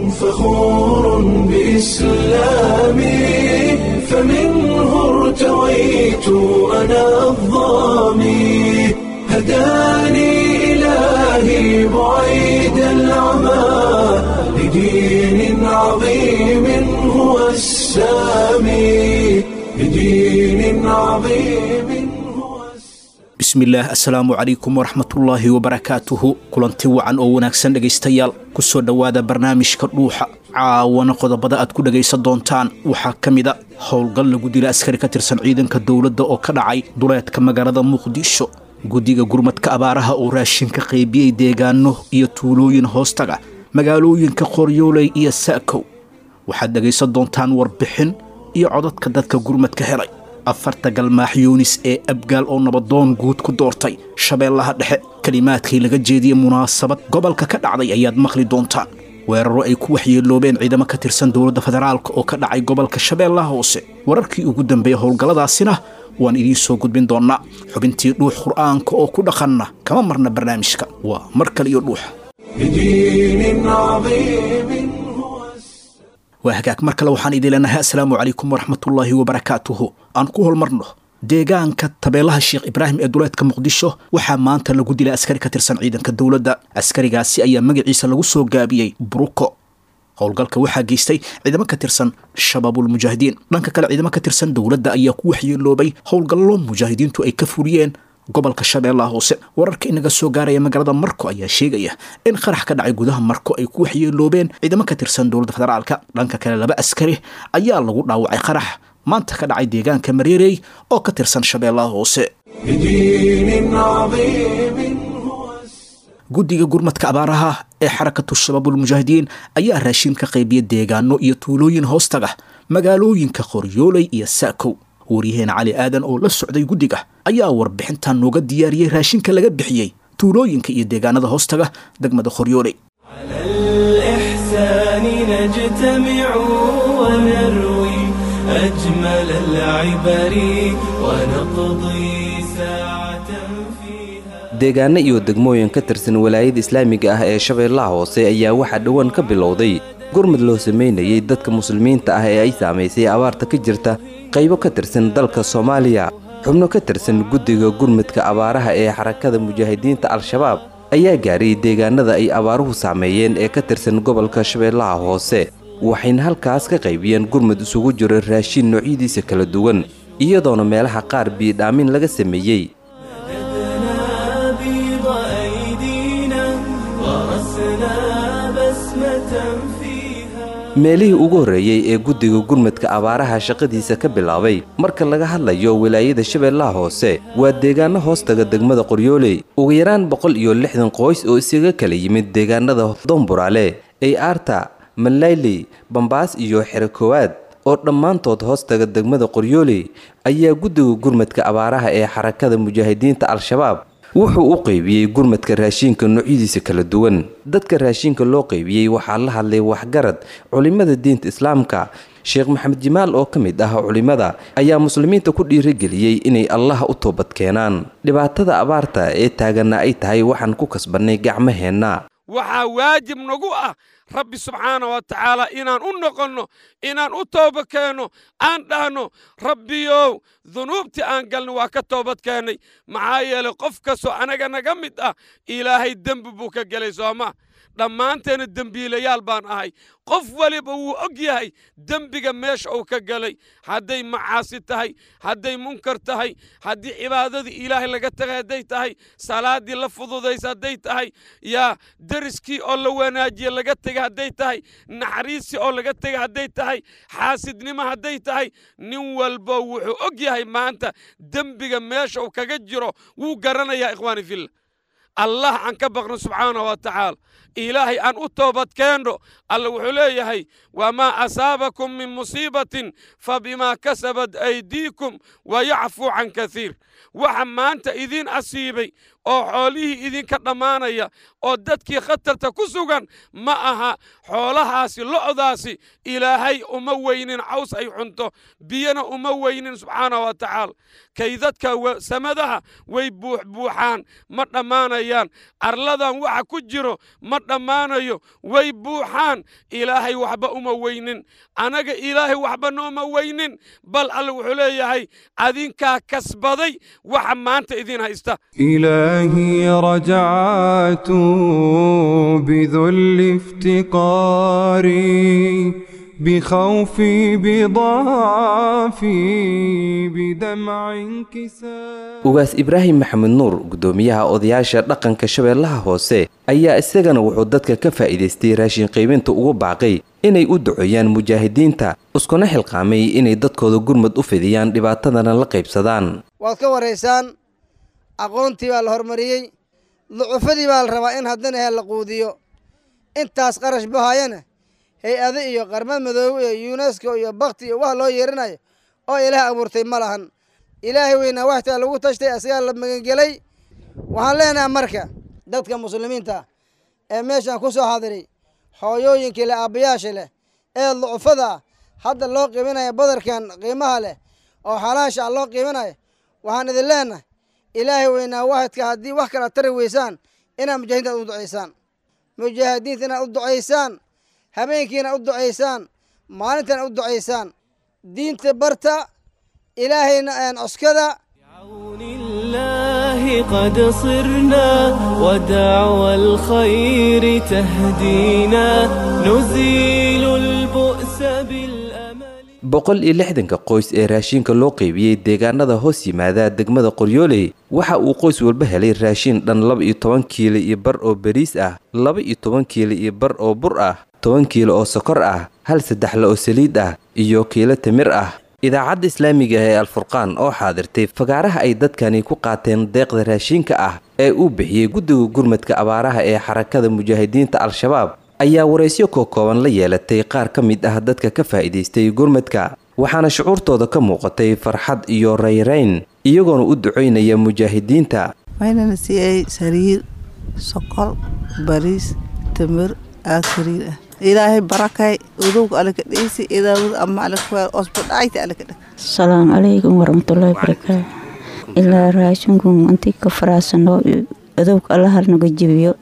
فخور بإسلامي فمنه ارتويت أنا الظامي هداني إلهي بعيد العمى لدين عظيم هو السامي لدين عظيم هو السامي bismillaah assalaamu calaykum waraxmatullaahi wabarakaatuhu kulanti wacan oo wanaagsan dhegaystayaal ku soo dhowaada barnaamijka dhuuxa caawana qodobada aad ku dhegaysan doontaan waxaa ka mid a howlgal lagu dila askari ka tirsan ciidanka dowladda oo ka dhacay duleedka magaalada muqdisho guddiga gurmadka abaaraha oo raashinka qaybiyey deegaano iyo tuulooyin hoostaga magaalooyinka qoryooley iyo sa'kow waxaad dhegaysan doontaan warbixin iyo codadka dadka gurmadka helay afarta galmaax yuunis ee abgaal oo nabadoon guud ku doortay shabeellaha dhexe kelimaadkii laga jeediyey munaasabad gobolka ka dhacday ayaad maqli doontaan weeraro ay ku waxyeeloobeen ciidamo ka tirsan dowladda federaalk oo ka dhacay gobolka shabeellaha hoose wararkii ugu dambeeyey howlgalladaasina waan idiin soo gudbin doonnaa xubintii dhuux qur'aanka oo ku dhaqanna kama marna barnaamijka waa mar kale iyo dhuuxa لدين عظيم هو السامي waa hagaag mar kale waxaan idin leenahay assalaamu calaykum waraxmatullaahi wabarakaatuhu aan ku holmarno deegaanka tabeelaha sheekh ibraahim ee duleedka muqdisho waxaa maanta lagu dilay askari ka tirsan ciidanka dowladda askarigaasi ayaa magaciisa lagu soo gaabiyey buruko howlgalka waxaa geystay ciidamo ka tirsan shabaabulmujaahidiin dhanka kale ciidamo ka tirsan dowladda ayaa ku waxyeeloobay howlgallo mujaahidiintu ay ka fuliyeen gobolka shabeellaha hoose wararka inaga soo gaaraya magaalada marko ayaa sheegaya in qarax ka dhacay gudaha marko ay ku waxyeeloobeen ciidamo ka tirsan dowladda federaalka dhanka kale laba askari ayaa lagu dhaawacay qarax maanta ka dhacay deegaanka mareerey oo ka tirsan shabeellaha hoose لدين عظيم هو السامي guddiga gurmadka abaaraha ee xarakatu shabaabulmujaahidiin ayaa raashin ka qaybiya deegaano iyo tuulooyin hoostaga magaalooyinka qoryooley iyo sa'kow waryaheena cali aadan oo la socday guddiga ayaa warbixintan nooga diyaariyey raashinka laga bixiyey tuulooyinka iyo deegaanada hoostaga degmada qoryooley على الإحسان نجتمع ونروي أجمل العبر ونقضي ساعة فيها deegaano iyo degmooyin ka tirsan walaayada islaamiga ah ee shabeellaha hoose ayaa waxaa dhowaan ka bilowday gurmud loo sameynayay dadka muslimiinta ah ee ay saamaysay abaarta ka jirta qaybo ka tirsan dalka soomaaliya xubno ka tirsan guddiga gurmudka abaaraha ee xarakada mujaahidiinta al-shabaab ayaa gaaray deegaanada ay abaaruhu saameeyeen ee ka tirsan gobolka shabeellaha hoose waxayna halkaas ka qaybiyeen gurmud isugu jiro raashin noocyadiisa kala duwan iyadoona meelaha qaar biidhaamin laga sameeyey مددنا بيض أيدينا ورسنا بسمة فيها meelihii ugu horreeyey ee guddiga gurmadka abaaraha shaqadiisa ka bilaabay marka laga hadlayo wilaayada shabeellaha hoose waa deegaano hoostaga degmada qoryooley ugu yaraan boqol iyo lixdan qoys oo isaga kala yimid deegaanada doonburaale ay aarta malayley bambaas iyo xero koowaad oo dhammaantood hoostaga degmada qoryooley ayaa guddiga gurmadka abaaraha ee xarakada mujaahidiinta al-shabaab wuxuu u qaybiyey gurmadka raashinka noocyadiisa kala duwan dadka raashinka loo qaybiyey waxaa la hadlay waxgarad culimmada diinta islaamka sheekh maxamed jimaal oo ka mid ah culimmada ayaa muslimiinta ku dhiirigeliyey inay allah u toobad keenaan dhibaatada abaarta ee taaganna ay tahay waxaan ku kasbannay gacmaheenna waxaa waajib nagu ah rabbi subxaana wa tacaala inaan u noqonno inaan u tooba keenno aan dhahno rabbiyow dunuubtii aan galno waa ka toobad keennay maxaa yeelay qof kastoo anaga naga mid ah ilaahay dembi buu ka gelay sooma dhammaanteena dembiilayaal baan ahay qof waliba wuu og yahay dembiga meesha uu ka galay hadday macaasi tahay hadday munkar tahay haddii cibaadadii ilaahay laga tagay hadday tahay salaaddii la fududaysa hadday tahay yaa deriskii oo la wanaajiye laga tegay hadday tahay naxariistii oo laga tegay hadday tahay xaasidnimo hadday tahay nin walba wuxuu og yahay maanta dembiga meesha uu kaga jiro wuu garanayaa ikhwaani fillah allah aan ka baqno subxaanahu wa tacaala ilaahay aan u toobad keenno alla wuxuu leeyahay wamaa asaabakum min musiibatin fabimaa kasabat aydiikum wayacfuu can kasiir waxa maanta idiin asiibay oo xoolihii idinka dhammaanaya oo dadkii khatarta ku sugan ma aha xoolahaasi lo'daasi ilaahay uma weynin caws ay cunto biyana uma weynin subxaana wa tacaala kay dadka samadaha way buuxbuuxaan ma dhammaanayaan arladan waxa ku jiro ma dhammaanayo way buuxaan ilaahay waxba uma weynin anaga ilaahay waxba nooma weynin bal alle wuxuu leeyahay adinkaa kasbaday waxa maanta idin haysta إلهي رجعت بذل افتقاري بخوفي بضعفي بدمع انكسار ugaas ibraahim maxamed nuur guddoomiyaha odayaasha dhaqanka shabeellaha hoose ayaa isagana wuxuu dadka ka faa'iidaystay raashin qaybinta ugu baaqay inay u duceeyaan mujaahidiinta iskuna xilqaamay inay dadkooda gurmad u fidiyaan dhibaatadana la qaybsadaan waad ka waraysaan aqoontii baa la horumariyey ducufadii baa la rabaa in haddana he la quudiyo intaas qarash bahaayana hay-ado iyo qarmad madoobe iyo yunesko iyo bakti iyo wax loo yeerinayo oo ilaah abuurtay ma lahan ilaahay weynaa waxtaa lagu tashtay asagaa la magangelay waxaan leenahay marka dadka muslimiinta ee meeshaan ku soo xadiray hooyooyinkii leh aabbayaasha leh ee ducufada hadda loo qiiminaya badarkan qiimaha leh oo xalaasha ah loo qiiminayo waxaan idin leenahay ilaahay weynaa waxadka haddii wax kala tari weysaan inaad mujaahidiinta u ducaysaan mujaahidiinta inaad u ducaysaan habeenkiina u ducaysaan maalintana u ducaysaan diinta barta ilaahayna coskada بعون الله قد صرنا ودعوى الخير تهدينا نزيل البؤس بالأمل boqol iyo lixdanka qoys ee raashinka loo qaybiyey deegaanada hoos yimaada degmada qoryooley waxa uu qoys walba helay raashin dhan laba iyo toban kiilo iyo bar oo bariis ah laba iyo toban kiilo iyo bar oo bur ah toban kiilo oo sokor ah hal saddexle oo saliid ah iyo kiilo timir ah idaacadda islaamiga ee alfurqaan oo xaadirtay fagaaraha ay dadkani ku qaateen deeqda raashinka ah ee uu bixiyey guddiga gurmadka abaaraha ee xarakada mujaahidiinta al-shabaab ayaa waraysyo kookooban la yeelatay qaar ka mid ah dadka ka faa'iidaystay gurmadka waxaana shucuurtooda ka muuqatay farxad iyo rayrayn iyagoona u ducaynaya mujaahidiinta waxaynana siiyey sariir sokol bariis tamir aad sariir ah ilaahay barakay udowga alaka dheysi idaawad ama alaka osba dhacayta alaka dhag asalaamu calaykum waraxmatullaahi barakaatu ilaa raashinkun intii ka faraasano adowga allaha naga jebiyo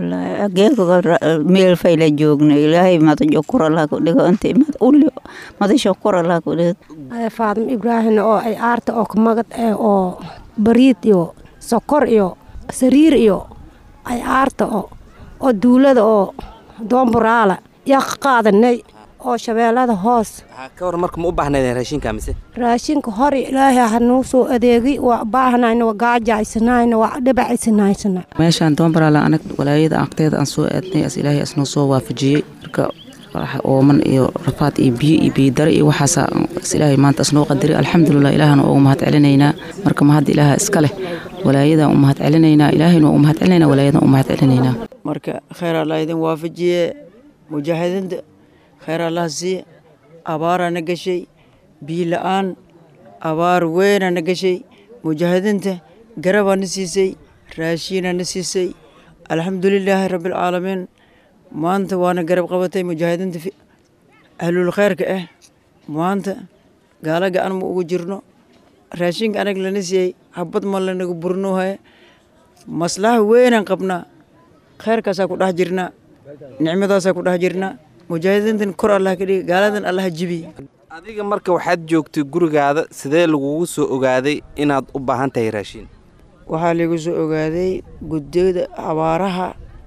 meel fayla joogna ilaahay madajo kuralaha ku dhigo intii mad uli madasho kuralaha ku dhigo faadimo ibraahim oo ay aarta oo kamagad eh oo bariid iyo sokor iyo sariir iyo ay aarta oo oo duulada oo doomburaala yaa ka qaadanay oo shabeellada hoos ka war marka ma u baahnaydeen raashinka mise raashinka hore ilaahay hanuu soo adeegi waa baahnayna waa gaajaysanaayna waa dhibacaysanaysana meeshaan doombaraala anag walaayada aqteeda aan soo aadnay as ilaahay asnoo soo waafajiyey marka ooman iyo rafaad iyo biyo iyo biyodare iyo waxaasa as ilaahay maanta asnoo qadiray alxamdulilah ilaahana ugu mahad celinaynaa marka mahadda ilaaha iska leh walaayadan u mahad celinaynaa ilaahayna u mahad celinaynaa walaayadan u mahad celinaynaa marka kheyr allah idin waafajiye mujaahidiinta kheyr allah siiye abaaraa na gashay biyo la-aan abaar weynaa na gashay mujaahidiinta garabaa na siisay raashiinaa na siisay alxamdulilaahi rabbialcaalamiin maanta waana garab qabatay mujaahidiinta ahlul kheyrka ah maanta gaala gacan ma ugu jirno raashinka anag lana siiyey habad ma lanaga burnuuhaye maslaha weynaan qabnaa kheyrkaasaa ku dhex jirnaa nicmadaasaa ku dhex jirnaa mujaahidiintan kor allah ka dhigi gaaladan allaha jibi adiga marka waxaad joogtay gurigaada sidee lagugu soo ogaaday inaad u baahan tahay raashin waxaa lagu soo ogaaday guddiyada abaaraha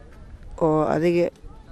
oo adiga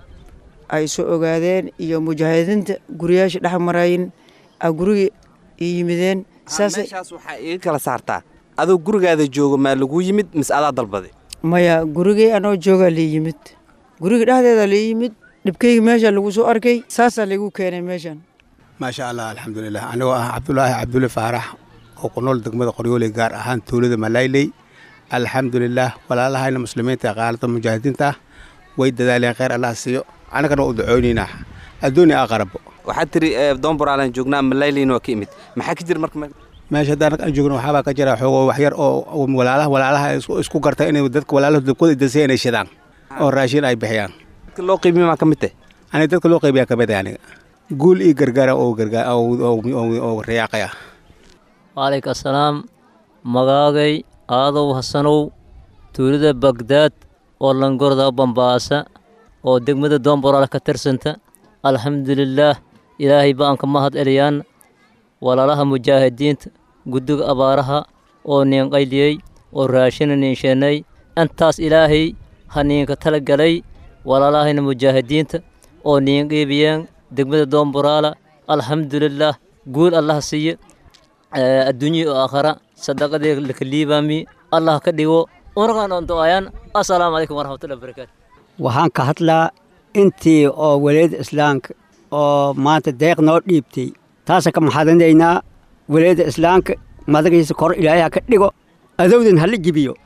ay soo ogaadeen iyo mujaahidiinta guriyaasha dhex marayin a guriga i yimideen meeshaas waxaa iga kala saartaa adoo gurigaada joogo maa laguu yimid mise adaa dalbaday maya gurigay anoo joogaa la yimid guriga dhexdeeda la yimid dhibkayga meesha lagu soo arkay saasaa lagu keenay meeshan maasha allah alxamdulilah anigoo ah cabdulaahi cabdulle faarax oo ku nool degmada qoryooley gaar ahaan tuulada malayley alxamdulilah walaalahayna muslimiinta ee qaalada mujaahidiinta ah way dadaaleen kheyr allah siiyo annagana waa u ducoonaynaa adduunya aqarabo waxaad tiri doonboraalan joognaa malayleyna waa ka imid maxaa ka jira marka meesha haddaan aan joogno waxaabaa ka jira xoogo waxyar oo walaalaha walaalaha isku garta inay dadka walaalaha dabkooda dansa inay shidaan oo raashin ay bixiyaan dadka loo qiimiyo maa ka mid tahay aniga dadka loo qaybiyaa ka mid ah aniga guul iyo gargaara oo gargaar oo riyaaqaya waalayka asalaam magaagay aadow hasanow tuulada bagdaad oo langorda bambaasa oo degmada doonboraal ka tirsanta alxamdulilaah ilaahay baan ka mahad celiyaan walaalaha mujaahidiinta guddiga abaaraha oo niin qayliyey oo raashina niinsheenay intaas ilaahay ha niinka tala galay walaalahayna mujaahidiinta oo niin qiibiyeen degmada doonboraala alxamdulilaah guul allah siiye adduunya oo aakhara sadaqadii laka liibaami allah ka dhigo unagaan oon do-ayaan assalaamu calaykum waraxmatullahi wabarakaatu waxaan ka hadlaa intii oo walaayada islaamka oo maanta deeq noo dhiibtay taasa ka maxadanaynaa walaayada islaamka madagiisa kor ilaahay ha ka dhigo adowdan hala jibiyo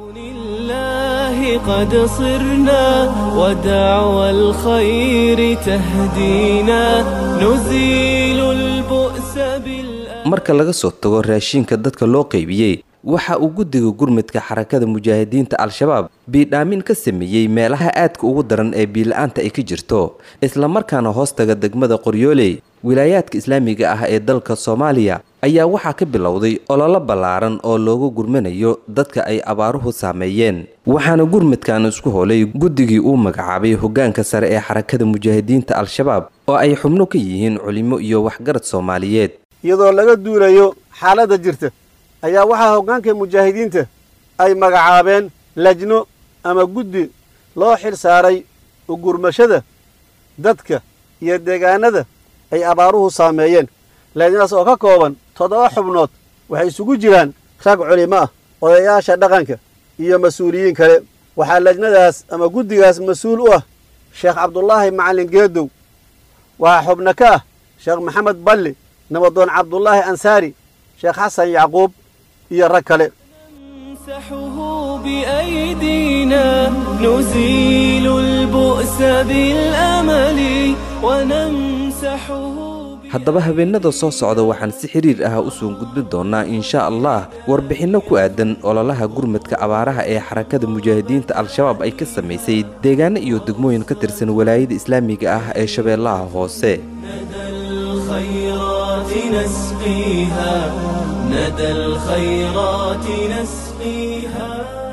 قد صرنا ودعوى الخير تهدينا نزيل البؤس بالأمل marka laga soo tago raashinka dadka loo qaybiyey waxa uu guddiga gurmudka xarakada mujaahidiinta al-shabaab biidhaamin ka sameeyey meelaha aadka ugu daran ee biila-aanta ay ka jirto islamarkaana hoostaga degmada qoryooley wilaayaadka islaamiga ah ee dalka soomaaliya ayaa waxaa ka bilowday ololo ballaaran oo loogu gurmanayo dadka ay abaaruhu saameeyeen waxaana gurmudkan isku holay guddigii uu magacaabay hoggaanka sare ee xarakada mujaahidiinta al-shabaab oo ay xubno ka yihiin culimo iyo waxgarad soomaaliyeed iyadoo laga duulayo xaaladda jirta ayaa waxaa hoggaanka mujaahidiinta ay magacaabeen lajno ama guddi loo xil saaray ugurmashada dadka iyo deegaanada ay abaaruhu saameeyeen lajnadaas oo ka kooban toddoba xubnood waxay isugu jiraan rag culimo ah odayaasha dhaqanka iyo mas-uuliyiin kale waxaa lajnadaas ama guddigaas mas-uul u ah sheekh cabdulaahi macallin geedow waxaa xubno ka ah sheekh maxamed balli nabadoon cabdulaahi ansaari sheekh xasan yacquub iyo rag kale بأيدينا نزيل البؤس بالأمل ونمسحه haddaba habeenada soo socda waxaan si xiriir ah u soo gudbin doonnaa insha allah warbixinno ku aadan ololaha gurmadka abaaraha ee xarakada mujaahidiinta al-shabaab ay ka samaysay deegaano iyo degmooyin ka tirsan walaayada islaamiga ah ee shabeellaha hoose الخيرات نسقيها ندى الخيرات نسقيها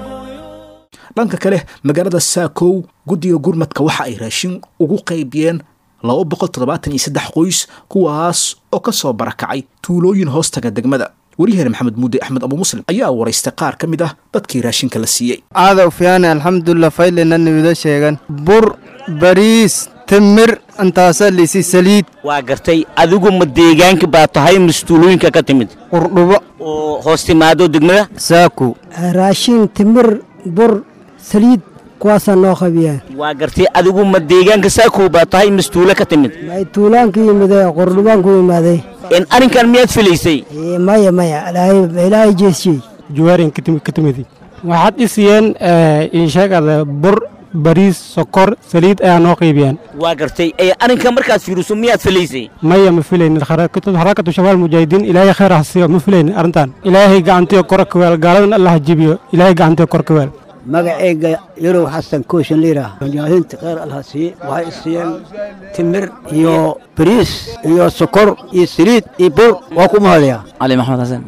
dhanka kale magaalada saakow guddiga gurmadka waxa ay raashin ugu qaybiyeen laba boqol toddobaatan iyo saddex qoys kuwaas oo ka soo barakacay tuulooyin hoostaga degmada wariyaheer maxamed muudde axmed abu muslim ayaa waraystay qaar ka mid ah dadkii raashinka la siiyey aadow fiyaane alxamdulilah faylena nimida sheegan bur bariis timir intaasa lisi saliid waa gartay adigu ma deegaanka baa tahay mas-tuulooyinka ka timid qurdhubo oo hoos timaado degmada saaku raashin timir bur saliid kuwaasaa noo qabiyaan waa gartay adigu ma deegaanka saakow baa tahay mas-tuulo ka timid may tuulaan ku yimidee qurdhubaan ku yimaaday in arrinkan miyaad filaysay maya maya ilaahay jeesiyey juwaarin ka timidi waxaad dhisiyeen insheegada bur bariis sokor saliid ayaa noo qaybiyaan waa gartay ee arrinkan markaad fiiriso miyaad filaysay maya ma filaynin xarakatu shabaal mujaahidiin ilaahay khayr ha siiyo ma filaynin arrintan ilaahay gacantiyo kor ka weel gaaladan allah ha jibiyo ilaahay gacantiyo kor ka weel magacayga yarow xasan kooshin liiraa mujaahidiinta khayr allah siiye waxay isiiyeen timir iyo bariis iyo sokor iyo saliid iyo bur waa ku mahadaya cali maxamed xasan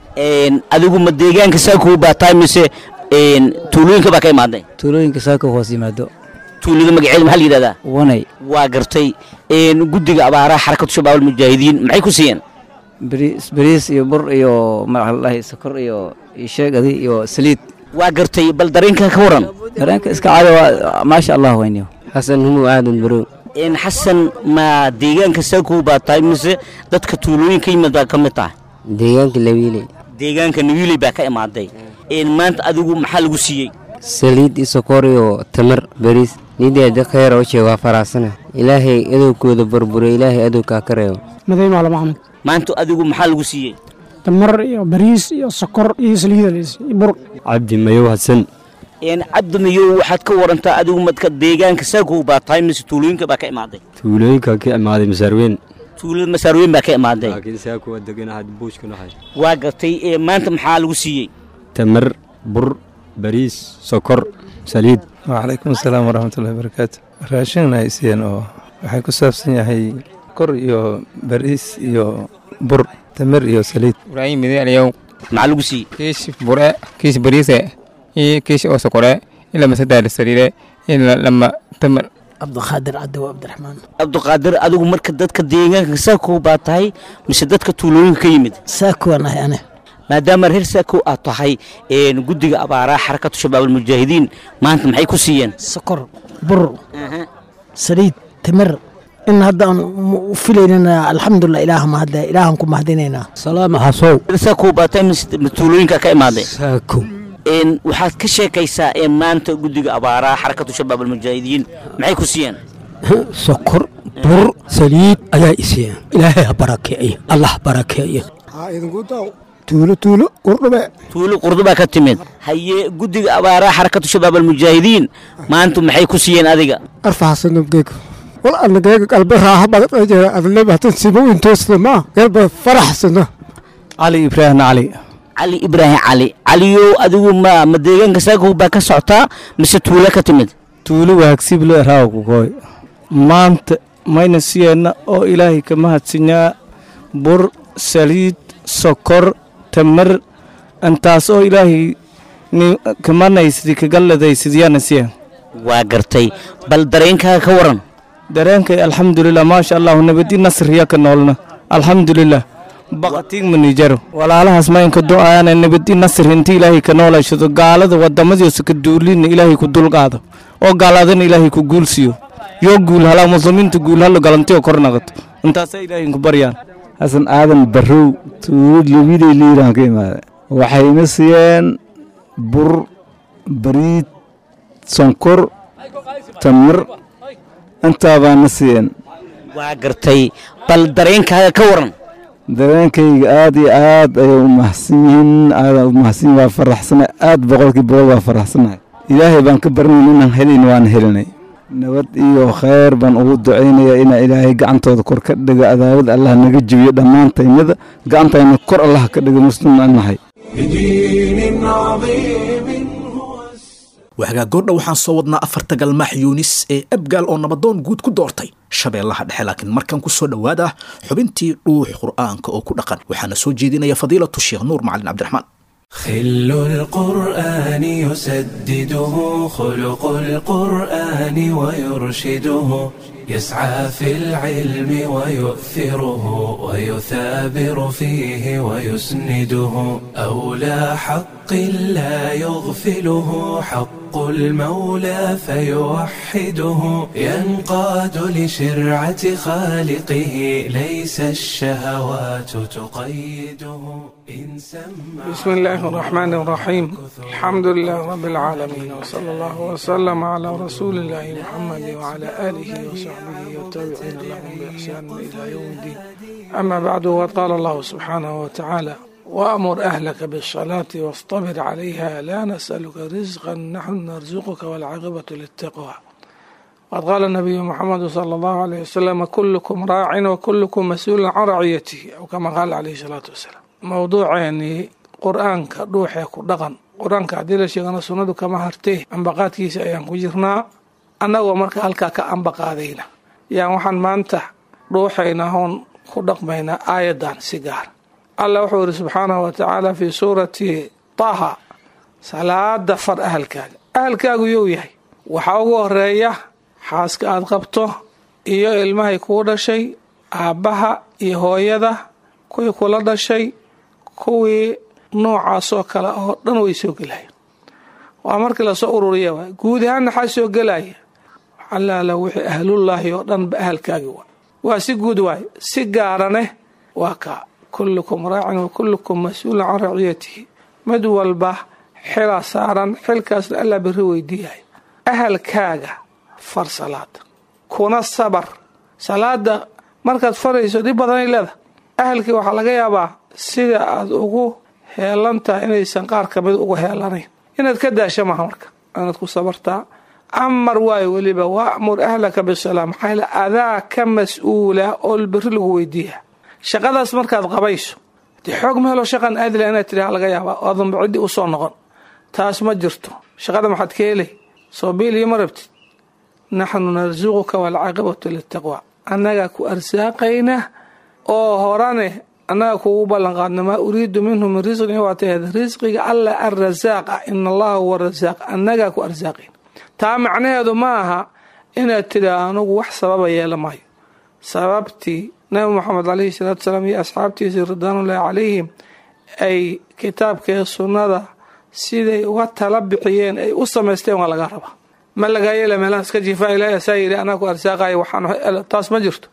adigu ma deegaanka saakow baa tahay mise tuulooyinka baa ka imaaday tuulooyinka saakow hoos yimaado tuulada magaceeda maxaa la yidhahdaa wanay waa gartay guddiga abaaraha xarakatu shabaab almujaahidiin maxay ku siiyeen bariis bariis iyo bur iyo maxaa sokor iyo sheegadi iyo saliid waa gartay bal dareenka ka waran dareenka iska caadi waa maasha allah weyniyo xasan humu aadan barow in xasan ma deegaanka saakow baa tahay mise dadka tuulooyinka yimid baa ka mid tahay deegaanka lawiile deegaanka nawiiley baa ka imaaday maanta adigu maxaa lagu siiyey saliid iyo sokor iyo tamar bariis nideeda khayra u sheeg waa faraxsana ilaahay adowgooda burbure ilaahay adowkaa ka reebo maday maalo maxamed maanta adigu maxaa lagu siiyey tamar iyo bariis iyo sokor iyo saliida bur cabdi mayow hasan cabdi mayow waxaad ka warantaa adigu madka deegaanka saakow baa tahay mise tuulooyinka baa ka imaaday tuulooyinka ka imaaday masaarweyn tuulada masaarooyin baa ka imaaday laakiin saako waa deganahay buushka nahay waa gartay ee maanta maxaa lagu siiyey tamar bur bariis sokor saliid وعليكم السلام ورحمة الله وبركاته raashin ay siiyeen oo waxay ku saabsan yahay kor iyo bariis iyo bur tamar iyo saliid ibraahim mideelyow maxaa lagu siiyey kiish bure kiish bariise iyo kiish oo sokore ila masadaal saliide ila lama tamar cabdiqaadir cadow cabdiraxmaan cabdiqaadir adigu marka dadka deegaanka saako baa tahay mise dadka tuulooyinka ka yimid saako waan ahay ane maadaama reer saako aad tahay een, guddiga abaaraha xarakatu shabaab almujaahidiin maanta maxay ku siiyeen sokor bur saliid timir in hadda aan u filaynana alxamdulilah ilaah mahadle ilaahan ku mahadinaynaa salaama hasow saako baa tahay mise tuulooyinka ka imaaday saako een, waxaad ka sheekaysaa ee maanta guddiga abaaraha xarakatu shabaab almujaahidiin maxay ku siiyeen sokor bur saliid ayaa isiiyeen ilaahay ha barakeeyo allah barakeeyo tuulo tuulo qurdhube tuulo qurdubaa ka timid haye guddiga abaaraha xarakatu shabaab almujaahidiin maanta maxay ku siiyeen adiga arfaxsanobgeego wal anageega qalbe raaha bagadajera adlebatan simo intoosna ma galba faraxsano cali ibraahim cali cali ibraahim cali caliyow adigu ma ma deegaanka saako baa ka socotaa mise tuulo ka timid tuulo waagsiblo raawkukoy maanta mayna siyeenna oo ilaahay ka mahadsinyaa bur saliid sokor tamar intaas oo ilaahay ni kamanaysid kagalladaysidyaana siya waa gartay bal dareenkaaga ka waran dareenkay alxamdulilah maasha allahu nabadi nasriya ka noolna alxamdulilah baqatiig manijaro walaalahaas maynka du'aana nabadi nasr inta ilaahay ka noolashado gaalada wadamadiisa ka duulina ilaahay ku dulqaado oo gaaladana ilaahay ku guulsiyo yoo guul halaa muslimiinta guul halo galantiyo kor naqato intaasaa ilaahay ku baryaan xasan aadan barrow tuulad labidey liiraan ka imaada waxay ina siiyeen bur bariid sonkor tamar intaa baana siiyeen waa gartay bal dareenkaaga ka waran dareenkayga aad iyo aad ayay u mahadsan yihiin aadaan u mahadsan yihin waa faraxsanahay aad boqolkii boqol waa faraxsanahay ilaahay baan ka baranayn inaan helayn waana helinay nabad iyo khayr baan ugu ducaynayaa inaa ilaahay gacantooda kor ka dhigo adaawad allah naga jebiyo dhammaantaynada gacantayna kor allah ka dhigo muslim aan nahay بدين عظيم waxgaa goordha waxaan soo wadnaa afarta galmaax yuunis ee abgaal oo nabadoon guud ku doortay shabeellaha dhexe laakiin markan ku soo dhowaada xubintii dhuux qur'aanka oo ku dhaqan waxaana soo jeedinaya fadiilatu sheekh nuur macalin cabdiraxmaan خل القرآن يسدده خلق القرآن ويرشده يسعى في العلم ويؤثره ويثابر فيه ويسنده أولى حق لا يغفله حق المولى فيوحده ينقاد لشرعة خالقه ليس الشهوات تقيده إن سمع بسم الله الرحمن الرحيم الحمد لله رب العالمين وصلى الله وسلم على رسول الله محمد وعلى آله وصحبه والتابعين لهم بإحسان إلى يوم الدين أما بعد وقال الله سبحانه وتعالى وأمر أهلك بالصلاة واصطبر عليها لا نسألك رزقا نحن نرزقك والعاقبة للتقوى وقد قال النبي محمد صلى الله عليه وسلم كلكم راع وكلكم مسؤول عن رعيته أو كما قال عليه الصلاة والسلام موضوع يعني قرآنك روحي كدقن قرآنك عديل شيغنا سنة كما هرتيه أنبقات كيس أيام كجرنا أنا ومرك هلكا كأنبقادينا يعني وحن ما أنت روحينا هون كدقمينا آية سيجار الله وحور سبحانه وتعالى في سورة طه صلاة فر أهلكاga أهلكaagu you yahay waxaa ugu horeeya xaaska aad qabto iyo ilmahay kuu dhashay aabbaha iyo hooyada kuwii kula dhashay kuwii noocaasoo kale oo dhan way soo gelaya waa markii lasoo ururiya waay guud ahaan maxaa soo gelaya allaala wixii ahlullaahi oo dhan ba ahalkaagi waa waa si guud waay si gaaraneh waa kaa kullukum raacin wa kullukum mas-uulun can raciyatihi mid walba xilaa saaran xilkaasna allaa berri weydiiyahay ahalkaaga far salaada kuna sabar salaada markaad farayso dhib badanay leedahay ahalkii waxaa laga yaabaa sida aad ugu heelan tahay inaysan qaar kamid ugu heelanayn inaad ka daasho maaha marka inaad ku sabartaa amar waayo weliba waamur ahlaka bisalaa maxaa yeele adaa ka mas-uula oo berri lagu weydiiya shaqadaas markaad qabayso dee xoog meeloo shaqan aadila inaad tidhaha laga yaabaa oodanba ciddii u soo noqon taas ma jirto shaqada maxaad ka helay soo biil iyo ma rabtid naxnu narsuquka waalcaaqibatu litaqwa annagaa ku arsaaqayna oo horane annaga kugu ballanqaadna maa uriidu minhu min risqin waataheed risqiga alla arrasaaqa ina allaha huwa rasaaq annagaa ku arsaaqayna taa macnaheedu ma aha inaad tidhaa anugu wax sababa yeela maayo sababtii nabi moxamed calayhi salaatu salaam iyo asxaabtiisii ridwaanullaahi calayhim ay kitaabkee sunnada siday uga tala bixiyeen ay u samaysteen waa laga rabaa ma lagaa yeela meelaha iska jiifaa ilaahi asaa yidhi anaa ku arsaaqaya waxaan taas ma jirto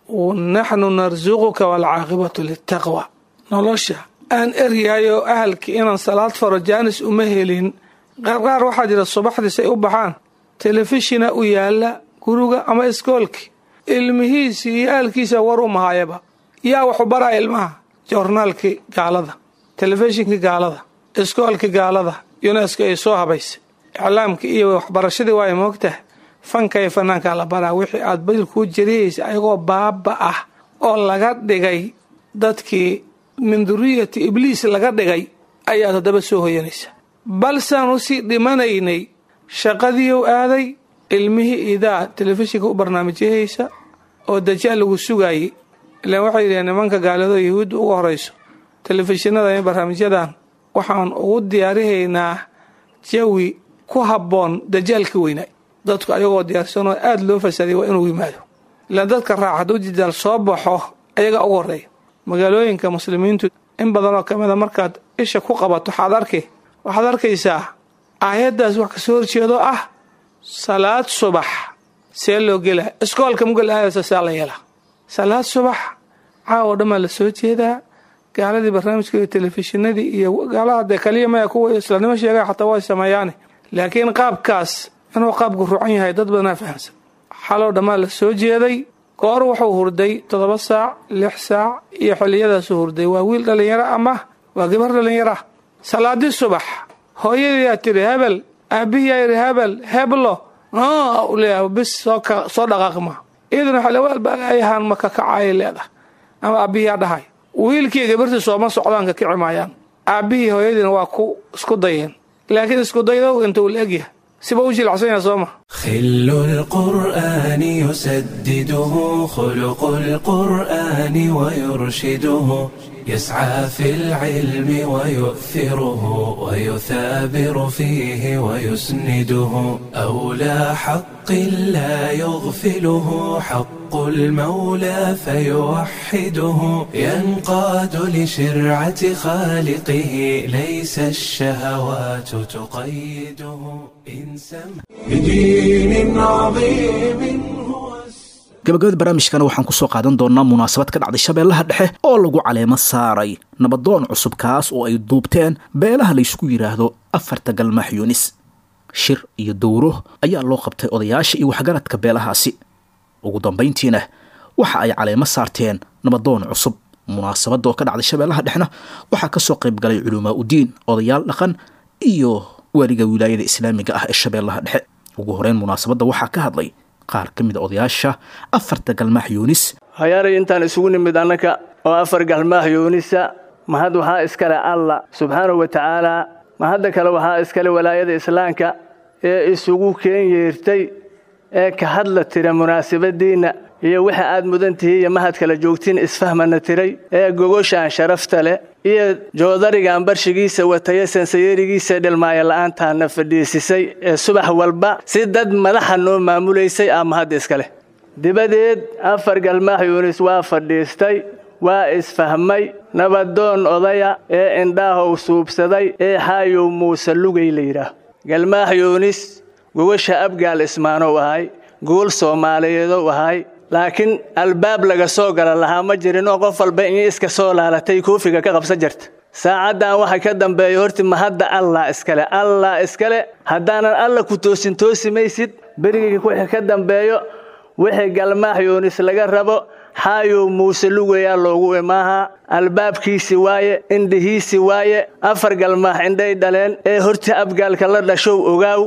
naxnu narsuquka waalcaaqibatu litaqwa nolosha aan eryahayo ahalkii inaan salaad faro jaanis uma helin qaarqaar waxaa jira subaxdiis ay u baxaan telefishina u yaala guriga ama iskoolki ilmihiisii iyo ahalkiisa war u mahayaba yaa waxu baraya ilmaha joornaalkii gaalada telefishinkii gaalada iskoolkii gaalada yunesko ay soo habaysay iclaamkii iyo waxbarashadii waay moogtaha fanka iyo fanaankaa la baraa wixii aad badil kuu jariyaysa ayagoo baaba ah oo laga dhigay dadkii min duriyati ibliis laga dhigay ayaad haddaba soo hoyanaysa balsaan usii dhimanaynay shaqadiiu aaday ilmihii idaa telefishinka u barnaamijyahaysa oo dajaal lagu sugaayey ilaan waxay yidhaheen nimanka gaalado yahuudda ugu horayso telefishinada iyo barnaamijyadan waxaan ugu diyaarihaynaa jawi ku habboon dajaalka weynaa dadku ayagoo diyaarsanoo aada loo fasaday waa inuu yimaado ilaan dadka raac hadduu dajaal soo baxo ayagaa ugu horreeya magaalooyinka muslimiintu in badanoo ka mida markaad isha ku qabato waxaad arki waxaad arkaysaa aayaddaas wax kasoo horjeedo ah salaad subax see loo gelaa iskoolka mugel aadaysa saa la yeelaa salaad subax caawo dhammaa la soo jeedaa gaaladii barnaamijka iyo telefishinadii iyo gaalaha dee kaliya maya kuwa islaamnimo sheegaya xataa way sameeyaane laakiin qaabkaas inuu qaabku rucan yahay dad badanaa fahamsan xalow dhammaa la soo jeeday goor wuxuu hurday toddoba saac lix saac iyo xilliyadaasu hurday waa wiil dhallinyaro ama waa gabar dhallinyara salaadii subax hooyadiyaa tidhi hebel aabbihiyaa yidhi hebel heblo u leeyahay bis soo dhaqaaqma iyaduna xalawaalbaayahan ma kakacayay leedahay ama aabbihiyaa dhahay wiilkii gabartii sooma socdaanka kici maayaan aabbihii hooyadiina waa ku isku dayeen laakiin isku daydow inta uu la egyahay siba u jilacsan yaha sooma خل القرآن يسدده خلق القرآن ويرشده يسعى في العلم ويؤثره ويثابر فيه ويسنده أولى حق لا يغفله حق المولى فيوحده ينقاد لشرعة خالقه ليس الشهوات تقيده إن سمع بدين عظيم gabagabada barnaamijkana waxaan ku soo qaadan doonnaa munaasabad ka dhacday shabeellaha dhexe oo lagu caleemo saaray nabadoon cusub kaas oo ay duubteen beelaha laysku yidhaahdo afarta galmaax yunis shir iyo dowro ayaa loo qabtay odayaasha iyo waxgaradka beelahaasi ugu dambayntiina waxa ay caleemo saarteen nabadoon cusub munaasabadda oo ka dhacday shabeellaha dhexna waxaa ka soo qayb galay culumaa udiin odayaal dhaqan iyo waaliga wilaayada islaamiga ah ee shabeellaha dhexe ugu horeyn munaasabadda waxaa ka hadlay qaar ka mid a odayaasha afarta galmaax yuunis hayaaray intaan isugu nimid annaka oo afar galmaax yuunisa mahad waxaa iskale allah subxaanahu wa tacaalaa mahadda kale waxaa iskale walaayada islaamka ee isugu keen yeertay ee ka hadla tira munaasabadiinna iyo waxa aad mudan tihiin iyo mahad kala joogtiin isfahmana tiray ee gogoshaan sharafta leh iyo joodarigaan barshigiisa wataye sansayeerigiisa dhilmaaya la'aantaana fadhiisisay ee subax walba si dad madaxa noo maamulaysay aa mahadda iskale dibadeed afar galmaax yuunis waa fadhiistay waa isfahmay nabadoon odaya ee indhaahow suubsaday ee xaayow muuse lugay la yidhaah galmaax yuunis gogosha abgaal ismaanow ahay gogol soomaaliyeedow ahay laakiin albaab laga soo gala lahaa ma jirin oo qof walba in iska soo laalatay koofiga ka qabsan jirta saacaddan waxa ka dambeeya horti mahadda allah iskale allah iskale haddaanan alla ku toosin toosi maysid berigii wixii ka dambeeyo wixii galmaax yuunis laga rabo xaayow muuse lugayaa loogu imaahaa albaabkiisi waaye indhihiisi waaye afar galmaax indhay dhaleen ee horti abgaalka la dhashow ogaaw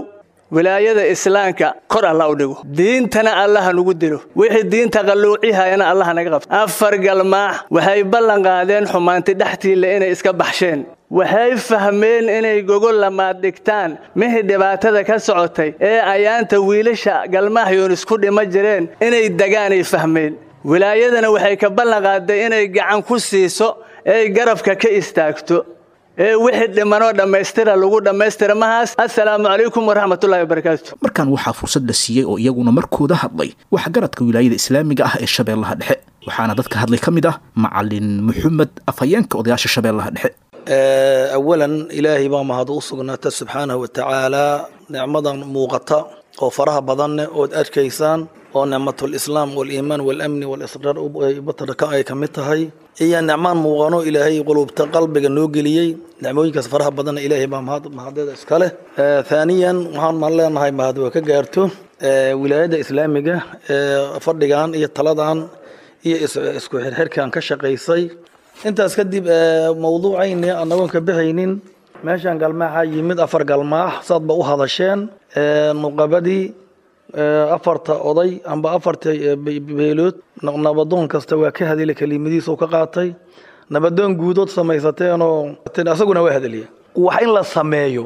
wilaayada islaamka kor allah u dhigo diintana allaha nugu dilo wixii diinta qalluucihayana allaha naga qabto afar galmaax waxay ballan qaadeen xumaanti dhextiilla inay iska baxsheen waxay fahmeen inay gogol lamaad dhigtaan mihii dhibaatada ka socotay ee ayaanta wiilasha galmaaxyoon isku dhima jireen inay degaanay fahmeen wilaayadana waxay ka ballan qaaday inay gacan ku siiso eey garabka ka istaagto ee wixii dhimanoo dhammaystira lagu dhammaystira mahaas assalaamu calaykum waraxmatullahi wabarakaatu markan waxaa fursad la siiyey oo iyaguna markooda hadlay waxgaradka wilaayada islaamiga ah ee shabeellaha dhexe waxaana dadka hadlay ka mid ah macalin maxamed afhayeenka odayaasha shabeellaha dhexe awalan ilaahay baa mahad u sugnaata subxaanahu watacaalaa nicmadan muuqata oo faraha badanne ood arkaysaan oo nicmatulislaam waliimaan walamni walisraar batarka ay ka mid tahay iyo nicmaan muuqano ilaahay qulubta qalbiga noo geliyey nicmooyinkaas faraha badanna ilaahay baa mahad mahadeeda iska leh thaaniyan waxaan maan leenahay mahad waa ka gaarto wilaayadda islaamiga fadhigan iyo taladan iyo isku xirxirkan ka shaqaysay intaas kadib mawduucayni anagoon ka bixaynin meeshan galmaaxa yimid afar galmaax saadba u hadasheen nuqabadii afarta oday amba afarta beelood nabadoon kasta waa ka hadila kelimadiisa u ka qaatay nabadoon guudood samaysateenoo asaguna waa hadaliya wax in la sameeyo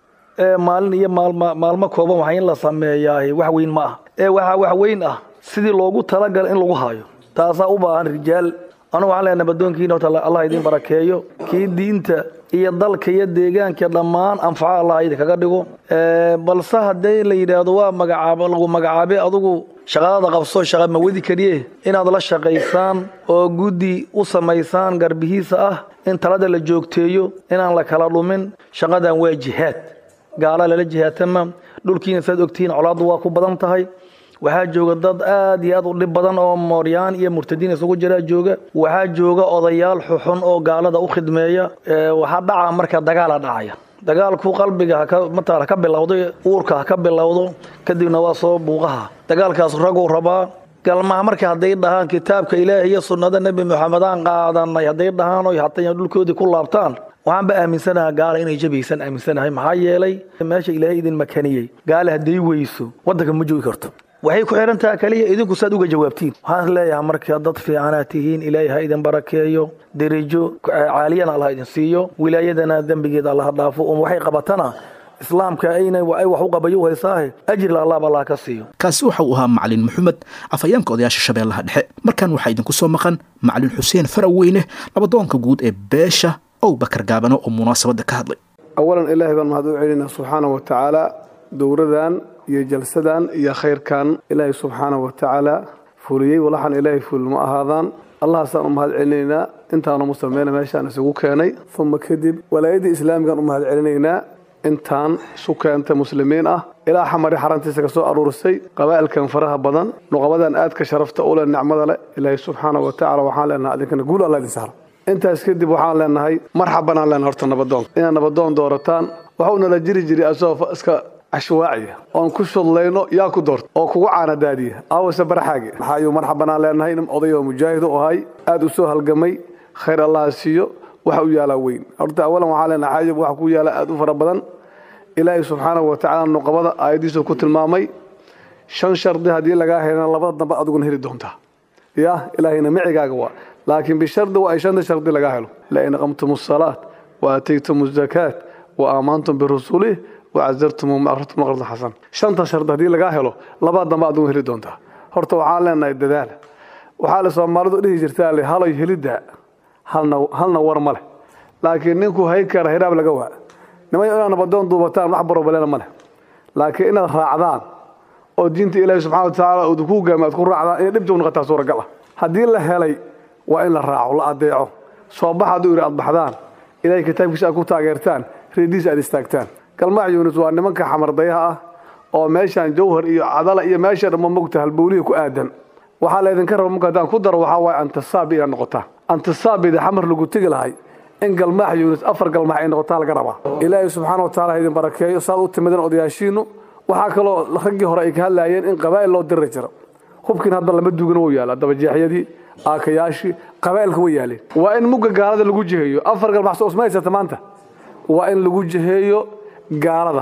maalin iyo maalmo kooban wax in la sameeyaa wax weyn ma ah ee waxaa wax weyn ah sidii loogu talagala in lagu hayo taasaa u baahan rijaal anugu waxaan leeyahay nabadoonkiina horta allah idin barakeeyo kii diinta iyo dalka iyo deegaanka dhammaan anfaco allah idinkaga dhigo balse haddii la yidhaahdo waa magacaabo lagu magacaabe adugu shaqadada qabso shaqa ma wadi kariye inaad la shaqaysaan oo guddi u samaysaan garbihiisa ah in talada la joogteeyo inaan la kala dhumin shaqadan waa jihaad gaala lala jihaatama dhulkiina saad ogtihiin colaaddu waa ku badan tahay waxaa jooga dad aad iyo aad u dhib badan oo mooryaan iyo murtadiin isugu jiraa jooga waxaa jooga odayaal xuxun oo gaalada u khidmeeya waxaa dhaca marka dagaala dhacaya dagaalku qalbiga mataala ka bilowdo uurka ha ka bilowdo kadibna waa soo buuqaha dagaalkaas raguu rabaa galmaha marka hadday dhahaan kitaabka ilaahi iyo sunnada nebi moxamedaan qaadanay hadday dhahaan oy hatay dhulkoodii ku laabtaan waxaanba aaminsanaha gaala inay jabaysan aaminsanahay maxaa yeelay meesha ilaahay idin makaniyey gaala hadday weyso waddanka ma joogi karto waxay ku xihan taha kaliya idinku saad uga jawaabtiin waxaan leeyahay marka dad fiicanaad tihiin ilaahay ha idin barakeeyo derijo caaliyana allah idin siiyo wilaayadana dembigeeda allah dhaafo um waxay qabatana islaamka ayna ay wax u qabayo u haysaahe ajirla allahba allah ka siiyo kaasi waxa uu ahaa macalin maxamed afhayeenka odayaasha shabeellaha dhexe markan waxaa idinku soo maqan macalin xuseen faraweyne labadoonka guud ee beesha ow bakar gaabano oo munaasabadda ka hadlay awalan ilaahay baan mahad u celinaa subxaanahu wa tacaala dowradan iyo jalsadan iyo khayrkan ilaahay subxaanahu wa tacaala fuliyey walaxan ilaahay ful ma ahaadaan allahaasaan u mahad celinaynaa intaanu musameyna meeshaan isugu keenay uma kadib walaayadii islaamigaan u mahad celinaynaa intaan isu keenta muslimiin ah ilaa xamari xarantiisa ka soo aruurisay qabaa'ilkan faraha badan nuqabadan aadka sharafta u leh nicmada leh ilaahay subxaanahu wa tacala waxaan leenahay adinkana guul allah idin sahro intaas kadib waxaan leenahay marxabanaan leenahay horta nabadoon inaad nabadoon doorataan waxa uu nala jiri jiray asagoo iska cashwaaciya oon ku shudlayno yaa ku doorta oo kugu caanadaadiya aawase baraxaage maxaayuu marxabanaan leenahay nin odayoo mujaahid u ahay aad u soo halgamay khayr allaha siiyo waxa u yaalaa weyn horta awalan waxaan leenahay xaajab waxa ku yaala aad u fara badan ilaahay subxaanahu wa tacaala nuqabada aayadiisu ku tilmaamay shan shardi haddii lagaa helana labada dambe adiguna heli doontaa ya ilaahayna micigaaga waa laakiin bishardi waa ay shanta shardi lagaa helo lain aqamtum asalaat wa aataytum azakaat wa aamantum birusulih wacazartum maqratum maqratan xasan shanta shardi haddii lagaa helo labada dambe adigu heli doontaa horta waxaan leenahay dadaal waxaa la soomaalidu dhihi jirtaa le halay helidda halna halna war ma leh laakiin ninkuu hay kara hiraab laga waa nimay inaad nabadoon duubataan wax barobalena ma leh laakiin inaad raacdaan oo diinta ilaahi subxana wa tacaala uu ku hogaami aad ku raacdaan inay dhibta u noqotaa suuragal ah haddii la helay waa in la raaco la adeeco soo bax hadduu yidhi aad baxdaan ilaahay kitaabkiisa aad ku taageertaan reediisa aad istaagtaan galmaax yuunus waa nimanka xamardayaha ah oo meeshaan jawhar iyo cadala iyo meesha dhamma mogta halbowlihi ku aadan waxaa laydinka raba marka haddaan ku daro waxaa waaye antisaabi inaad noqotaan antisaabida xamar lagu tegi lahay in galmaax yuunus afar galmaax ay noqotaa laga rabaa ilaahay subxaana wa taala ha idin barakeeyo saad u timideen odayaashiinu waxaa kaloo raggii hore ay ka hadlaayeen in qabaa'il loo diri jiro hubkiin hadda lama duugana wuu yaala dabajeexyadii aakayaashii qabaa'ilka way yaaleen waa in mugga gaalada lagu jiheeyo afar galmaax soo usma haysata maanta waa in lagu jiheeyo gaalada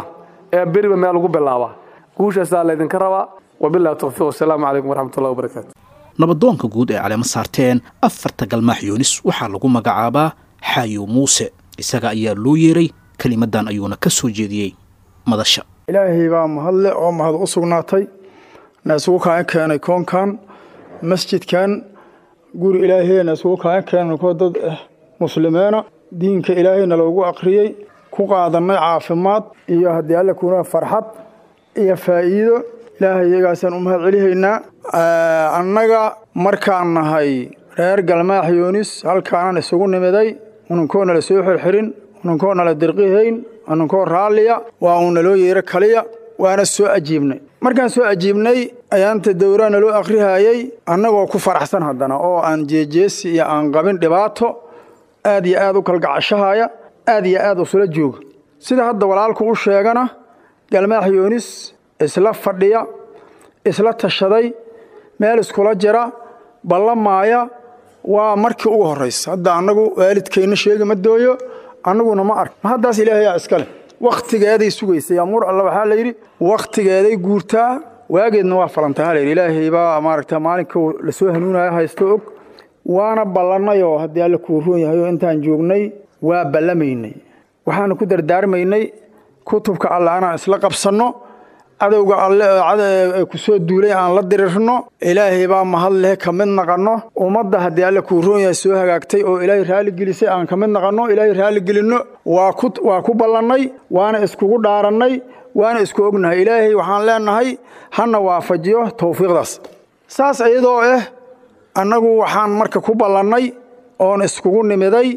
ee beriba meel lagu bilaabaa guushaasaa laydinka rabaa wabillahi tawfiiq wasalaamu calaykum waraxmatullahi wabarakaatu nabadoonka guud ee caleema saarteen afarta galmaax yuunis waxaa lagu magacaabaa xaayo muuse isaga ayaa loo yeeray kelimadan ayuuna ka soo jeediyey madasha ilaahay baa mahadle oo mahad u sugnaatay na isugu kaan keenay koonkan masjidkan guri ilaahayna isugu kaan keenay koo dad ah muslimiina diinka ilaahayna loogu akhriyey ku qaadanay caafimaad iyo haddii alle kuna farxad iyo faa'iido ilaahay iyagaasaan u mahad celihaynaa annaga markaan nahay reer galmaax yuunis halkaanaan isugu nimiday ununkoona la soo xirxirin ununkoona la dirqihayn ununkoo raalliya waa uuna loo yeero kaliya waana soo ajiibnay markaan soo ajiibnay ayaanta dowraana loo akhrihayey annagoo ku faraxsan haddana oo aan jeejeesi iyo aan qabin dhibaato aad iyo aad u kalgacashahaya aad iyo aad usula jooga sida hadda walaalku u sheegana galmaax yuunis isla fadhiya isla tashaday meel iskula jira ballamaaya waa markii ugu horraysa hadda annagu waalidkayna sheegi ma dooyo annaguna ma ark ma haddaas ilaahayaa iskale wakhtigeeday sugaysay amuur alla waxaa la yidhi wakhtigeeday guurtaa waageedna waa falantay ha layidhi ilaahay baa maaragta maalinka lasoo hanuunaya haysto og waana ballannayoo haddii alle kuu roon yahay oo intaan joognay waa ballamaynay waxaanu ku dardaarmaynay kutubka alle anaan isla qabsanno cadowga alle ku soo duulay aan la dirirno ilaahay baa mahad leh ka mid naqanno ummadda haddii alle kuu roon yahay soo hagaagtay oo ilaahay raalli gelisay aan ka mid naqanno ilaahay raalli gelinno waa ku waa ku ballannay waana iskugu dhaarannay waana isku ognahay ilaahay waxaan leenahay hana waafajiyo tawfiiqdaas saas iyadoo ah annagu waxaan marka ku ballannay oon iskugu nimiday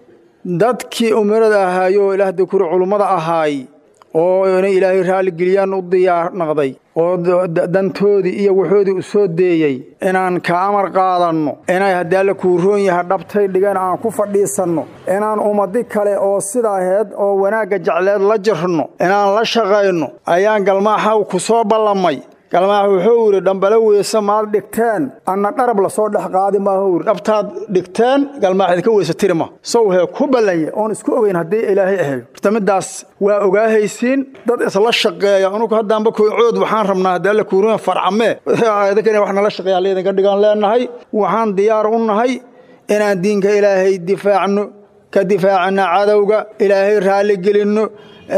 dadkii umirada ahaayo ilaah dakuri culummada ahaay oo inay ilaahay raalligeliyaan u diyaar naqday oo dantoodii iyo waxoodii u soo deeyey inaan ka amar qaadanno inay haddii alle kuu roon yaha dhabtay dhigan aan ku fadhiisanno inaan ummadi kale oo sidaaheed oo wanaagga jecleed la jirno inaan la shaqayno ayaan galmaaxa ku soo ballamay galmaax wuxuu yidhi dhambale weyse maad dhigteen anna dharab lasoo dhex qaadi maahu yidhi dhabtaad dhigteen galmaax idinka weyse tirima sawhee ku ballanye oon isku ogeyn haddii ilaahay ahayo horta middaas waa ogaahaysiin dad isla shaqeeya anugu haddaanba koycood waxaan rabnaa haddii alle kuuruya farcamee idinkan wax nala shaqeeya alla idinka dhigaan leenahay waxaan diyaar u nahay inaan diinka ilaahay difaacno ka difaacana cadowga ilaahay raalli gelinno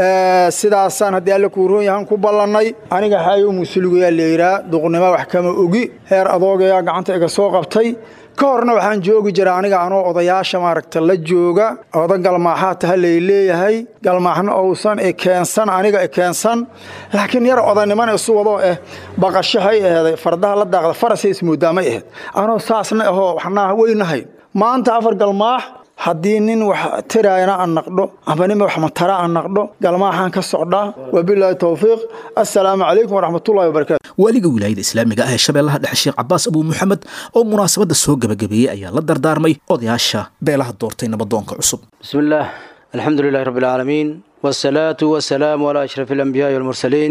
sidaasaan haddii alle kuu roon yahan ku ballannay aniga xaayo musuligayaa layidhaa duqnimo wax kama ogi heer adoogayaa gacanta iga soo qabtay ka horna waxaan joogi jira aniga anoo odayaasha maaragta la jooga oda galmaaxaa taha lay leeyahay galmaaxna ousan ekeensan aniga ekeensan laakiin yar odanimana isu wadoo ah baqashahay aheeday fardaha la daaqda farasay ismoodaamay ahayd anoo saasna ahoo waxnaa weynahayn maanta afar galmaax haddii nin wax tiraayana aan naqdho amba nin wax matara aan naqdho galmaaxaan ka socdaa wabilaahi towfiiq assalaamu calaykum waraxmatullahi wabarakatu waaliga wilaayada islaamiga ah ee shabeellaha dhexe sheekh cabaas abuu muxamed oo munaasabadda soo gebagabeeyey ayaa la dardaarmay odayaasha beelaha doortay nabadoonka cusub بسم الله الحمد لله رب العالمين والصلاة والسلام على أشرف الأنبياء والمرسلين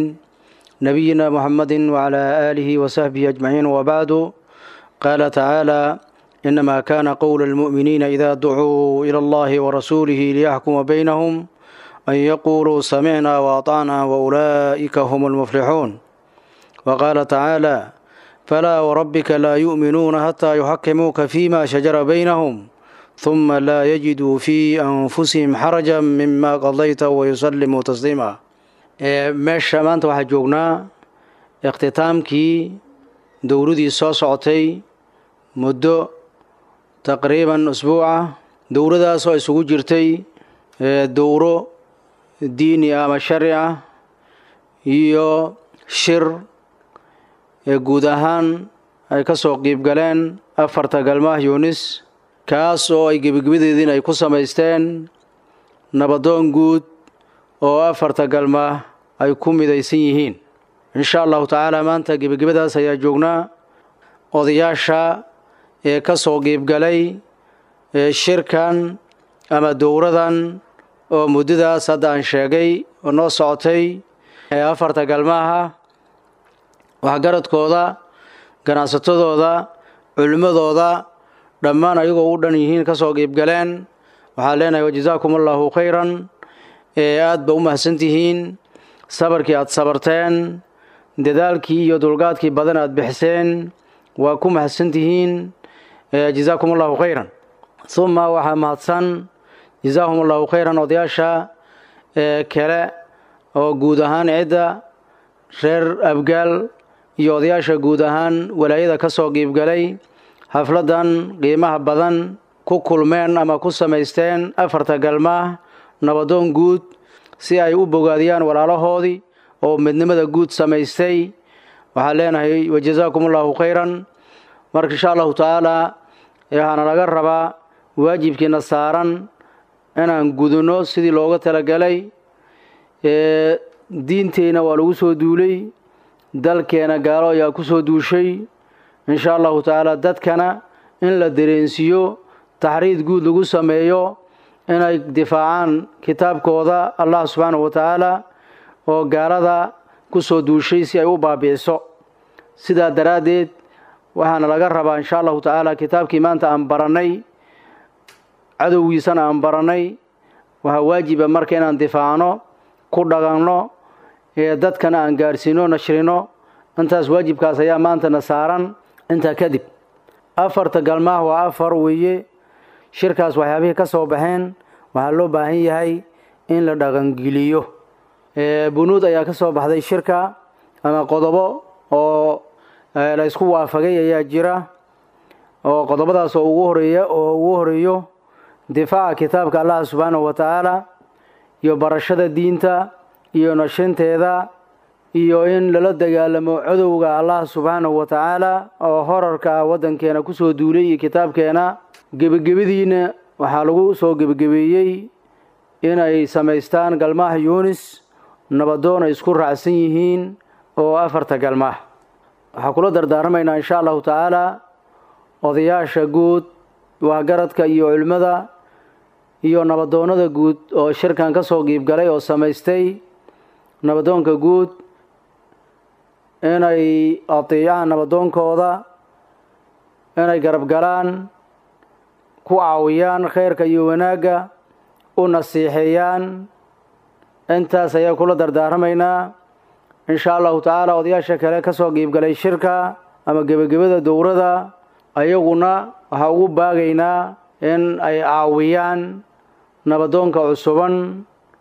نبينا محمد وعلى آله وصحبه أجمعين وبعد قال تعالى إنما كان قول المؤمنين إذا دعوا إلى الله ورسوله ليحكم بينهم أن يقولوا سمعنا وأطعنا وأولئك هم المفلحون وقال تعالى فلا وربك لا يؤمنون حتى يحكموك فيما شجر بينهم ثم لا يجدوا في أنفسهم حرجا مما قضيت ويسلموا تسليما meesha maanta waxaa joognaa ikhtitaamkii dowladii soo socotay muddo taqriiban usbuuca dowladaas oo isugu jirtay dowro diini ah ama sharci ah iyo shir guud ahaan ay ka soo qiib galeen afarta galmaah yuunis kaas oo ay gebigebadeediin ay ku samaysteen nabadoon guud oo afarta galmaah ay ku midaysan yihiin insha allahu tacaala maanta gebagebadaas ayaa joognaa odayaasha ee ka soo qiibgalay shirkan ama dowradan oo muddadaas hadda aan sheegay oo noo socotay ee afarta galmaaha waxgaradkooda ganacsatadooda culimmadooda dhammaan ayagoo u dhan yihiin ka soo qiibgaleen waxaan leenahay wajazaakum allahu khayran ee aad ba u mahadsantihiin sabarkii aad sabarteen dadaalkii iyo dulgaadkii badan aad bixiseen waa ku mahadsantihiin jazaakum allahu khayran uma waxaa mahadsan jazaahum allahu khayran odayaasha kale oo guud ahaan cidda reer abgaal iyo odayaasha guud ahaan walaayada ka soo qiibgalay xafladdan qiimaha badan ku kulmeen ama ku samaysteen afarta galmaah nabadoon guud si ay u bogaadiyaan walaalahoodii oo midnimada guud samaystay waxaan leenahay wajazaakum allahu khayran marka insha allahu tacaala waxaana laga rabaa waajibkiina saaran inaan gudunno sidii looga talagalay diinteyna waa lagu soo duulay dalkeena gaalo ayaa ku soo duushay insha allahu tacaala dadkana in la dareensiiyo taxriid guud lagu sameeyo inay difaacaan kitaabkooda allah subxaanahu wa tacaala oo gaalada ku soo duushay si ay u baabi'iso sidaa daraaddeed waxaana laga rabaa insha allahu tacaala kitaabkii maanta aan barannay cadowgiisana aan barannay waxaa waajiba marka inaan difaacno ku dhaqanno ee dadkana aan gaadhsiino nashrino intaas waajibkaas ayaa maantana saaran intaa kadib afarta galmaah waa afar weeye shirkaas waxyaabihii ka soo baxeen waxaa loo baahan yahay in la dhaqangeliyo bunuud ayaa ka soo baxday shirka ama qodobo oo la isku waafagay ayaa jira oo qodobadaas oo ugu horeeya oo ugu horeeyo difaaca kitaabka allah subxaanahu wa tacaala iyo barashada diinta iyo nashinteeda iyo in lala dagaalamo cadowga allah subxaanahu wa tacaala oo horarka ah waddankeena kusoo duulay iyo kitaabkeena gebagabadiina waxaa lagu soo gebagabeeyey inay samaystaan galmaha yuunis nabadoon ay isku raacsan yihiin oo afarta galmaah waxaa kula dardaarmaynaa insha allahu tacaala odayaasha guud waxgaradka iyo culimmada iyo nabadoonnada guud oo shirkan ka soo qiibgalay oo samaystay nabadoonka guud inay adeecaan nabadoonkooda inay garab galaan ku caawiyaan khayrka iyo wanaagga u nasiixeeyaan intaas ayaa kula dardaaramaynaa insha allahu tacaala odayaasha kale ka soo qiibgalay shirka ama gebagabada dowrada ayaguna waxaa ugu baagaynaa in ay caawiyaan nabadoonka cusuban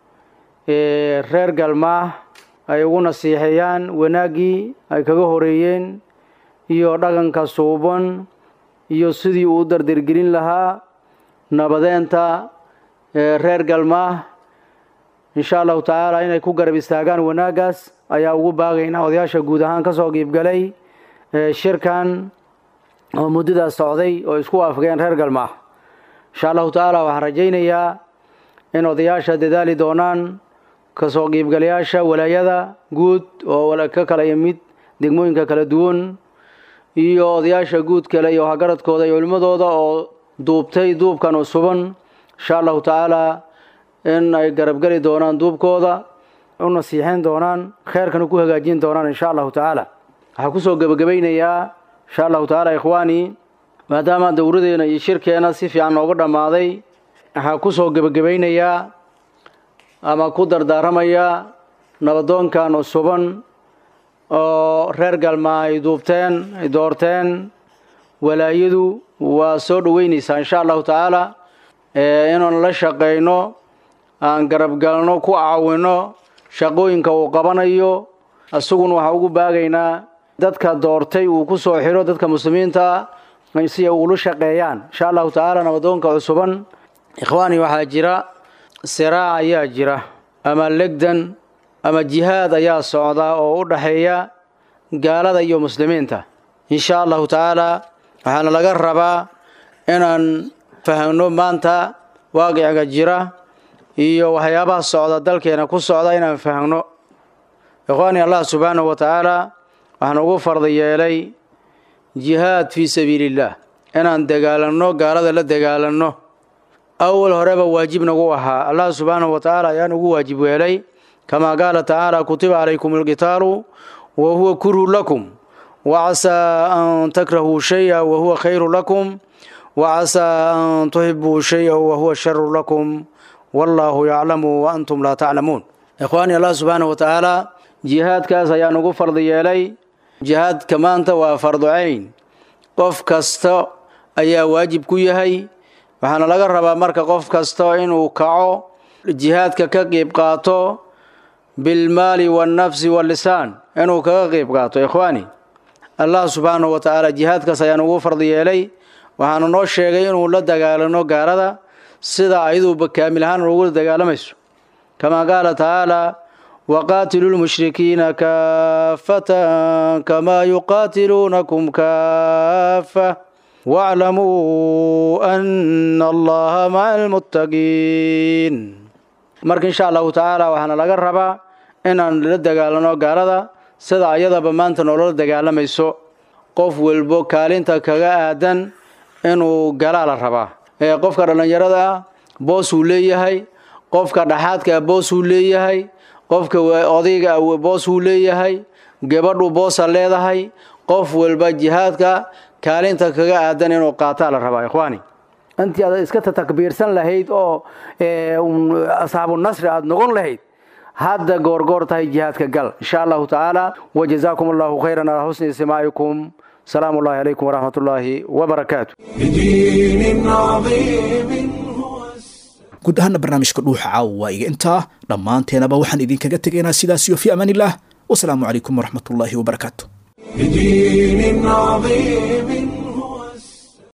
ee reer galmaah ay ugu nasiixeeyaan wanaaggii ay kaga horeeyeen iyo dhaqanka suuban iyo sidii uu u dardargelin lahaa nabadeenta reer galmaah insha allahu tacaala inay ku garab istaagaan wanaaggaas ayaa ugu baagaynaa odayaasha guud ahaan ka soo qiibgalay shirkan oo muddadaas socday oo isku waafageen reer galmaah insha allahu tacaala waxaan rajaynayaa in odayaasha dadaali doonaan kasoo qiibgalayaasha walaayada guud oo ka kala yimid degmooyinka kala duwan iyo odayaasha guud kale iyo hagaradkooda iyo culimmadooda oo duubtay duubkan usuban insha allahu tacaala in ay garabgeli doonaan duubkooda u nasiixeyn doonaan kheyrkana ku hagaajin doonaan insha allahu tacaala waxaa kusoo gebagabaynayaa insha allahu tacaala ikhwaanii maadaama dowradeena iyo shirkeena si fiican nooga dhammaaday waxaa kusoo gebagabaynayaa ama ku dardaaramayaa nabadoonkan usuban oo reer galmaa ay duubteen ay doorteen walaayadu waa soo dhoweynaysaa insha allahu tacaala inaan la shaqayno aan garabgalno ku caawino shaqooyinka uu qabanayo isaguna waxaa ugu baagaynaa dadka doortay uu ku soo xiro dadka muslimiinta si ay ugula shaqeeyaan insha allahu tacaala nabadoonka cusuban ikhwaani waxaa jira siraac ayaa jira ama legdan ama jihaad ayaa socda oo u dhaxeeya gaalada iyo muslimiinta insha allahu tacaala waxaana laga rabaa inaan fahmno maanta waaqiciga jira iyo waxyaabaha socda dalkeena ku socda inaan fahmno ikhwaani allah subxaanahu wa tacaala waxaan ugu farda yeelay jihaad fii sabiiliillah inaan dagaalanno gaalada la dagaalanno awal horeba waajib nagu ahaa allah subxaanahu wa tacaala ayaan ugu waajib weelay kamaa qaala tacaala kutiba calaykum alqitaalu wa huwa kurhu lakum wacasaa an takrahuu shaya wa huwa khayru lakum wacasaa an tuhibuu shaya wa huwa sharu lakum wallaahu yaclamu wa antum laa taclamuun ikhwaani allah subxaanahu wa tacaala jihaadkaas ayaa nugu fardi yeelay jihaadka maanta waa fardu cayn qof kasta ayaa waajib ku yahay waxaana laga rabaa marka qof kasta inuu kaco jihaadka ka qeyb qaato bilmaali wannafsi wallisaan inuu kaga qeyb qaato ikhwaani allah subxaanahu wa tacaala jihaadkaas ayaa nugu fardi yeelay waxaanu noo sheegay inuu la dagaalano gaalada sida ayaduuba kaamil ahaan ugula dagaalamayso kamaa qaala tacaala waqaatiluu lmushrikiina kaafatan kamaa yuqaatiluunakum kaafa waaclamuu ana allaha maca almuttaqiin marka insha allahu tacaala waxaana laga rabaa inaan la dagaalano gaalada sida ayadaba maanta nolola dagaalamayso qof walbo kaalinta kaga aadan inuu galaa la rabaa ee qofka dhallinyarada ah boosuu leeyahay qofka dhaxaadka ah boosuu leeyahay qofka odayga ah boosuu leeyahay gabadhu boosa leedahay qof walba jihaadka kaalinta kaga aadan inuu qaataa la rabaa ikhwaani intii aad iska takbiirsan lahayd oo asxaabu nasri aad noqon lahayd hadda goorgoor tahay jihaadka gal insha allahu tacaala wajazaakum allahu khayran ala xusni istimaacikum salaamu ullahi calaykum waraxmat ullaahi wabarakaatu بدين عظيم guud ahaana barnaamijka dhuuxa caawa waa iga intaa dhammaanteenaba waxaan idinkaga tegaynaa sidaas iyo fi amaan illah wasalaamu calaykum waraxmat ullaahi wabarakaatu بدين عظيم